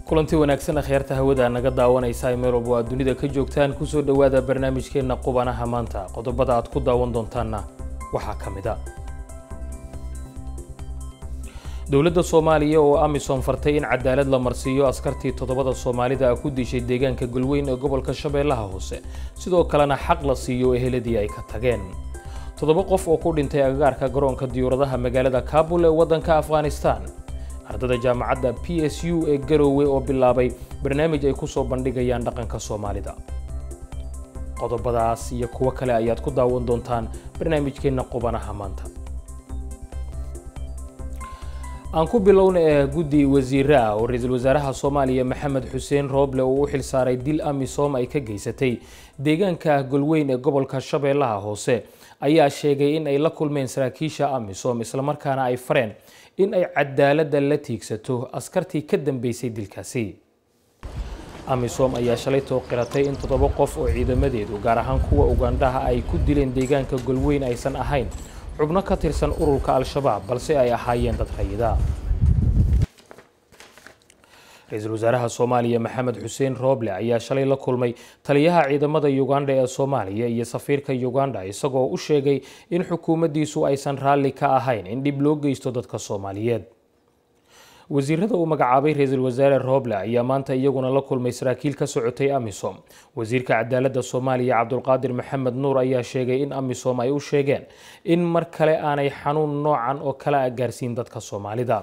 kulanti wanaagsan akhyaarta hawada naga daawanaysa meel walba aad dunida ka joogtaan kusoo dhowaada barnaamijkeenna qubanaha maanta qodobada aad ku daawan doontaanna waxaa ka mid a dowladda soomaaliya oo amisom fartay in cadaalad la marsiiyo askartii toddobada soomaalida ku dishay deegaanka golweyn ee gobolka shabeellaha hoose sidoo kalena xaq la siiyo eheladii ay ka tageen toddoba qof oo ku dhintay agagaarka garoonka diyuuradaha magaalada kaabul ee waddanka afghanistan ardada jaamacadda p s u ee garoowe oo bilaabay barnaamij ay ku soo bandhigayaan dhaqanka soomaalida qodobadaas iyo kuwo kale ayaad ku daawan doontaan barnaamijkeenna qubanaha maanta aan ku bilowna ee guddi wasiire ah oo ra-iisul wasaaraha soomaaliya maxamed xuseen rooble uu u xilsaaray dil amisom ay ka geysatay deegaanka golweyn ee gobolka shabeellaha hoose ayaa sheegay in ay la kulmeen saraakiisha amisom islamarkaana ay fareen in ay cadaaladda la tiigsato askartii ka dambeysay dilkaasi amisom ayaa shalay tooqiratay in toddoba qof oo ciidamadeedu gaar ahaan kuwa ugandhaha ay ku dileen deegaanka golweyn aysan ahayn xubno ka tirsan ururka al-shabaab balse ay ahaayeen dad rayida ra-iisul wasaaraha soomaaliya maxamed xuseen rooble ayaa shalay la kulmay taliyaha ciidamada uganda ee soomaaliya iyo safiirka uganda isagoo u sheegay in xukuumaddiisu aysan raalli ka ahayn in dhib loo geysto dadka soomaaliyeed wasiirada uu magacaabay ra-iisul wasaare rooble ayaa maanta iyaguna la kulmay saraakiil ka socotay amisom wasiirka cadaaladda soomaaliya cabdulqaadir maxamed nuur ayaa sheegay in amisom ay u sheegeen in mar kale aanay xanuun noocan oo kale a gaarsiin dadka soomaalida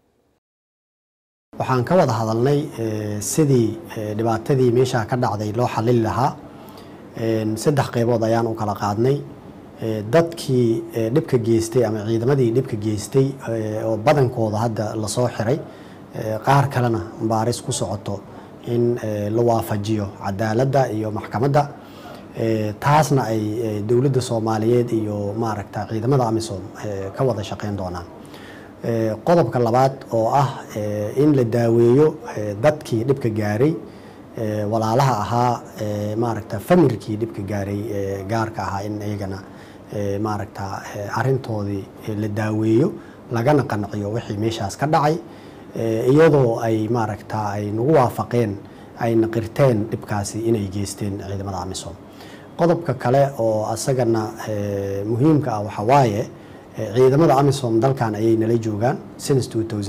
waxaan ka wada hadalnay sidii dhibaatadii meeshaa ka dhacday loo xalili lahaa saddex qeybood ayaan u kala qaadnay dadkii dhibka geystay ama ciidamadii dhibka geystay oo badankooda hadda lasoo xiray qaar kalena baaris ku socoto in la waafajiyo cadaaladda iyo maxkamadda taasna ay dowladda soomaaliyeed iyo maaragta ciidamada amisom ka wada shaqeyn doonaan qodobka labaad oo ah in la daaweeyo dadkii dhibka gaaray walaalaha ahaa maaragta famirkii dhibka gaaray gaarka ahaa in iyagana maaragta arintoodii la daaweeyo lagana qanciyo wixii meeshaas ka dhacay iyadoo ay maaragta ay nagu waafaqeen ayna qirteen dhibkaasi inay geysteen ciidamada amisom qodobka kale oo asagana muhiimka ah waxaa waaye ciidamada amisom dalkan ayay nala joogaan since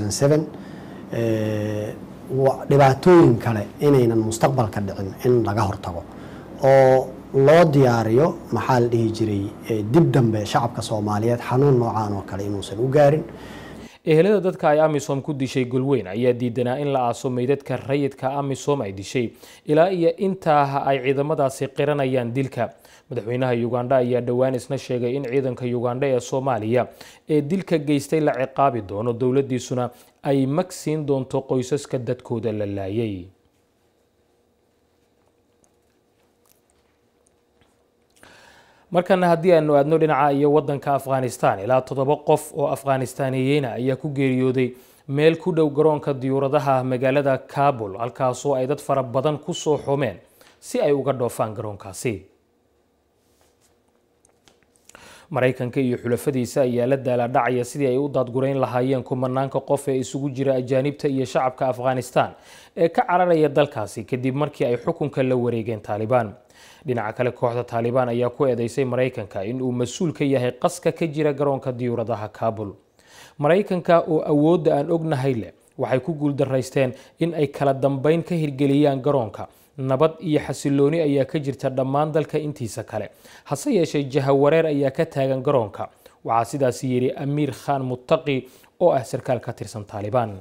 dhibaatooyin kale inaynan mustaqbalka dhicin in laga hortago oo loo diyaariyo maxaa la dhihi jiray dib dambe shacabka soomaaliyeed xanuun noocaan oo kale inuusan u gaarin ehelada dadka ay amisom ku dishay golweyn ayaa diidanaa in la aaso meydadka rayidka amisom ay dishay ilaa iyo intaa ay ciidamadaasi qiranayaan dilka madaxweynaha ugandha ayaa dhowaan isna sheegay in ciidanka ugandha ee soomaaliya ee dilka geystay la ciqaabi doono dowladdiisuna ay mag siin doonto qoysaska dadkooda la laayay markana haddii aanu aadno dhinaca iyo waddanka afghanistan ilaa toddoba qof oo afghanistaaniyiina ayaa ku geeriyooday meel ku dhow garoonka diyuuradaha magaalada kabul halkaasoo ay dad fara badan ku soo xumeen si ay uga dhoofaan garoonkaasi maraykanka iyo xulafadiisa ayaa la daalaadhacaya sidii ay u daadgurayn lahaayeen kumanaanka qof ee isugu jira ajaanibta iyo shacabka afghanistan ee ka cararaya dalkaasi kadib markii ay xukunka la wareegeen taalibaan dhinaca kale kooxda taalibaan ayaa ku eedeysay maraykanka in uu mas-uul ka yahay qaska ka jira garoonka diyuuradaha kaabul maraykanka oo awoodda aan ognahay leh waxay ku guuldaraysteen in ay kala dambeyn ka hirgeliyaan garoonka nabad iyo xasilooni ayaa ka jirta dhammaan dalka intiisa kale hase yeeshee jahawareer ayaa ka taagan garoonka waxaa sidaasi yidhi amiir khan muttaqi oo ah sarkaal ka tirsan taalibaan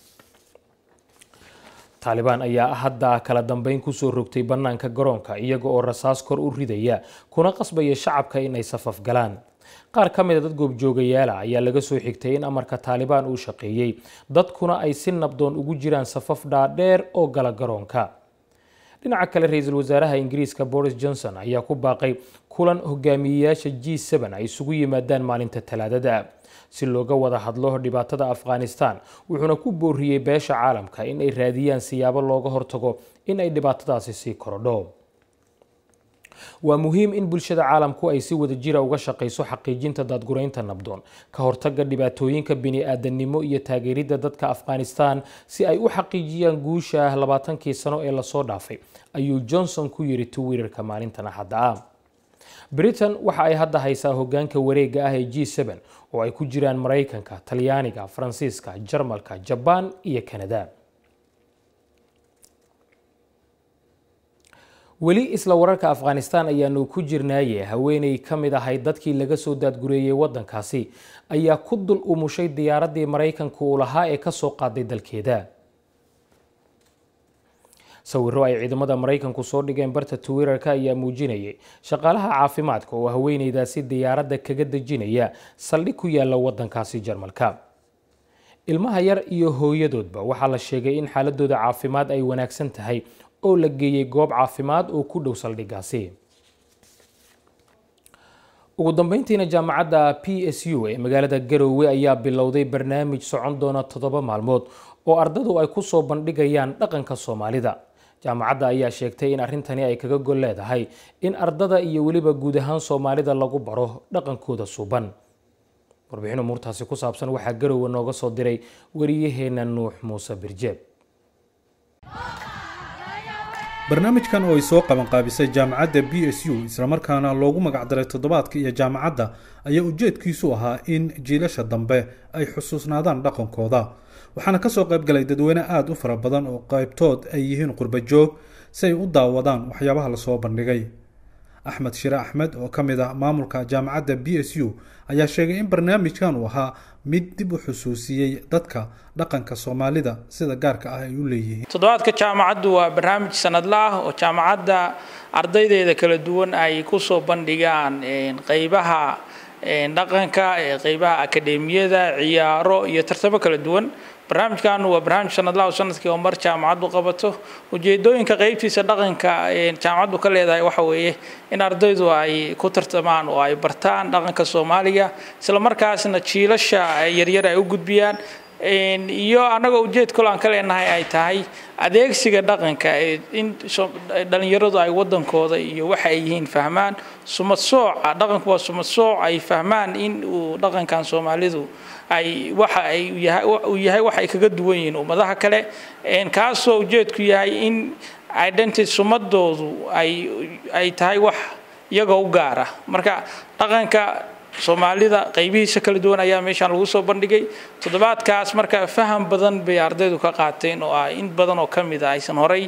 taalibaan ayaa hadda kala dambeyn kusoo rogtay bannaanka garoonka iyaga oo rasaas kor u ridaya kuna qasbaya shacabka in ay safaf galaan qaar ka mida dad goobjoogayaala ayaa laga soo xigtay in amarka taalibaan uu shaqeeyey dadkuna ay si nabdoon ugu jiraan safaf dhaadheer oo gala garoonka dhinaca kale ra-iisul wasaaraha ingiriiska boris johnson ayaa ku baaqay kulan hogaamiyeyaasha g ay isugu yimaadaan maalinta talaadada si looga wada hadlo dhibaatada afghanistan wuxuuna ku booriyey beesha caalamka in ay raadiyaan siyaabo looga hortago in ay dhibaatadaasi sii korodho waa muhiim in bulshada caalamku ay si wadajira uga shaqayso xaqiijinta daadguraynta nabdoon ka hortaga dhibaatooyinka bini-aadannimo iyo taageeridda dadka afghanistan si ay u xaqiijiyaan guusha ah labaatankii sano ee lasoo dhaafay ayuu johnson ku yiri twitter-ka maalintan axadda ah britain waxa ay hadda haysaa hogaanka wareega ah ee g n oo ay ku jiraan maraykanka talyaaniga faransiiska jarmalka jabaan iyo kanada weli isla wararka afghanistan ayaanu ku jirnaaye haweeney ka mid ahayd dadkii laga soo daadgureeyey waddankaasi ayaa ku dul umushay diyaaraddii maraykanka uu lahaa ee kasoo qaaday dalkeeda sawiro ay ciidamada maraykanku soo dhigeen barta twitter-ka ayaa muujinayay shaqaalaha caafimaadka oo haweeneydaasi diyaaradda kaga dejinaya saldhig ku yaala waddankaasi jarmalka ilmaha yar iyo hooyadoodba waxaa la sheegay in xaaladooda caafimaad ay wanaagsan tahay oo la geeyey goob caafimaad oo ku dhow saldhigaasi ugu dambeyntiina jaamacadda p s u ee magaalada garowe ayaa bilowday barnaamij socon doona toddoba maalmood oo ardadu ay ku soo bandhigayaan dhaqanka soomaalida jaamacadda ayaa sheegtay in arrintani ay kaga gol leedahay in ardada iyo weliba guud ahaan soomaalida lagu baro dhaqankooda suuban warbixin umuurtaasi ku saabsan waxaa garowe nooga soo diray wariyaheena nuux muuse birjeeb barnaamijkan oo ay soo qabanqaabisay jaamacadda b s u islamarkaana loogu magacdaray toddobaadka iyo jaamacadda ayaa ujeedkiisu ahaa in jiilasha dambe ay xusuusnaadaan dhaqankooda waxaana kasoo qaybgalay dadweyne aada u fara badan oo qaybtood ay yihiin qurba joog si ay u daawadaan waxyaabaha lasoo bandhigay axmed shire axmed oo ka mid ah maamulka jaamacadda b s u ayaa sheegay in barnaamijkan uu ahaa mid dib u xusuusiyey dadka dhaqanka soomaalida sida gaarka ah ay u leeyihiin toddobaadka jaamacaddu waa barnaamij sanadla ah oo jaamacadda ardaydeeda kala duwan ay kusoo bandhigaan qeybaha dhaqanka qeybaha akademiyada ciyaaro iyo tartamo kala duwan barnaamijkan waa barnaamij sanadlaha oo sanadkii oo mar jaamacaddu qabato ujeedooyinka qeybtiisa dhaqanka jaamacaddu ka leedahay waxa weeye in ardaydu ay ku tartamaan oo ay bartaan dhaqanka soomaaliga isla markaasna jiilasha yaryar ay u gudbiyaan iyo annagoo ujeed kalo aan ka leenahay ay tahay adeegsiga dhaqanka in dhalinyaradu ay wadankooda iyo waxa ay yihiin fahmaan sumad sooca dhaqanku waa sumad sooc ay fahmaan in uu dhaqankan soomaalidu ay waxa ay uu yahay wax ay kaga duwan yihiin ummadaha kale kaasoo ujeedku yahay in identity sumadoodu ay ay tahay wax iyagoo u gaara marka dhaqanka soomaalida qaybihiisa kala duwan ayaa meeshaan lagu soo bandhigay toddobaadkaas marka faham badan bay ardaydu ka qaateen oo ah in badan oo ka mid a aysan horay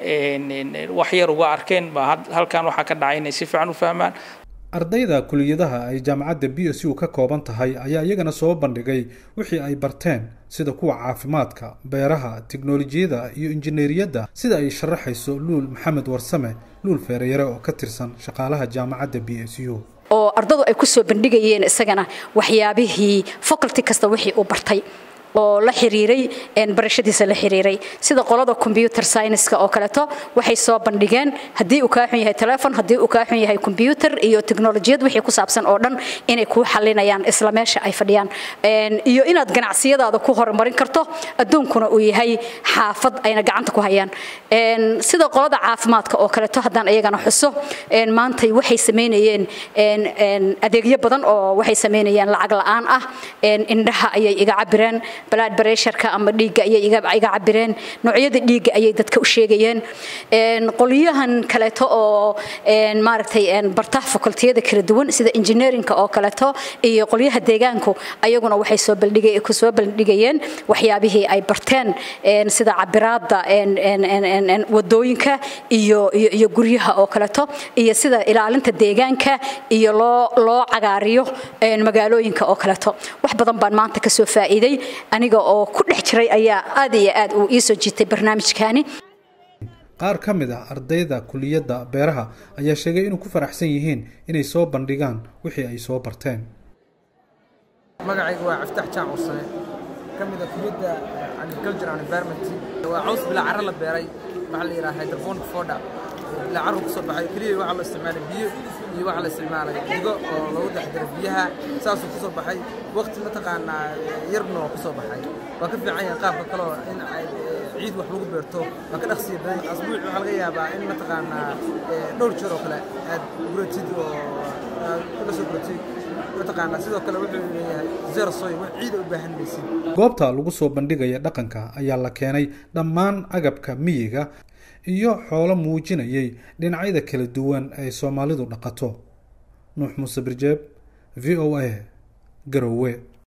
wax yar uga arkeen ba halkan waxaa ka dhacay inay si fiican u fahmaan ardayda kuliyadaha ay jaamacadda b s u ka kooban tahay ayaa iyagana soo bandhigay wixii ay barteen sida kuwa caafimaadka beeraha tiknolojiyada iyo injineeriyadda sida ay sharaxayso luul maxamed warsame luul feereyare oo ka tirsan shaqaalaha jaamacadda b s u oo ardadu ay ku soo bandhigayeen isagana waxyaabihii faculty kasta wixii uu bartay oo la xiriiray barashadiisa la xiriiray sida qolada computer science-ka oo kaleeto waxay soo bandhigeen haddii uu kaa xun yahay telefon haddii uu kaa xun yahay computer iyo teknolojiyad wixii ku saabsan oo dhan inay kuu xalinayaan isla meesha ay fadhiyaan iyo inaad ganacsiyadaada ku horumarin karto adduunkuna uu yahay xaafad ayna gacanta ku hayaan sida qolada caafimaadka oo kaleeto haddaan iyagana xuso maantay waxay sameynayeen adeegyo badan oo waxay sameynayeen lacag la-aan ah indhaha ayay iga cabireen blood pressureka ama dhiigga ayay iga cabireen noocyada dhiigga ayay dadka u sheegayeen qolyahan kaleeto oo maaragtay barta fakultiyada kala duwan sida engineeringka oo kaleeto iyo qolyaha deegaanku ayaguna waxay soo bandhigay ku soo bandhigayeen waxyaabihii ay barteen sida cabiraada wadooyinka iyo iyo guryaha oo kaleeto iyo sida ilaalinta deegaanka iyo loo loo cagaariyo magaalooyinka oo kaleeto wax badan baan maanta ka soo faa'iiday aniga oo ku dhex jiray ayaa aad iyo aad uu ii soo jiitay barnaamijkaani qaar ka mid ah ardayda kuliyadda beeraha ayaa sheegay inuu ku faraxsan yihiin inay soo bandhigaan wixii ay soo barteen magacayga waa caftax jaac cursane ka mid a kuliyadda agriculture and environment waa caws bilaa carro la beeray waxaa la yidhaha hydroponic foda bilaa carro kusoo baxay keliya waxaa loo isticmaalay biyo iyo waxaa la isticmaalay digo oo lagu dhex diro biyaha saasuu kusoo baxay waqti mataqaanaa yarna waa kusoo baxay waa ka fiican yahay qaabka kaleo in ciid wax lagu beerto waa ka dhaqsiya badan asbuuc waxaa laga yaabaa in mataqaanaa dhowr jeer oo kale aad guratid oo aad kula soo guratid mataqaanaa sidoo kale wuxuu leeyahay zero soy wax ciida u baahan maysid goobta lagu soo bandhigaya dhaqanka ayaa la keenay dhammaan agabka miyiga iyo xoolo muujinayay dhinacyada kala duwan ay soomaalidu dhaqato nuux muuse birjeeb v o a garowe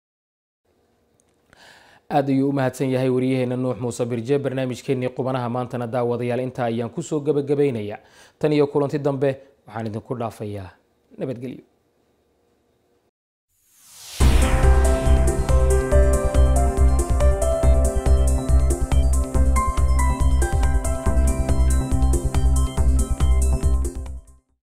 aad ayuu u mahadsan yahay wariyaheena nuux muuse birje barnaamijkeenii qubanaha maantana daawadayaal intaa ayaan kusoo gebagabaynaya tan iyo kulanti dambe waxaan idinku dhaafayaa nabadgelyo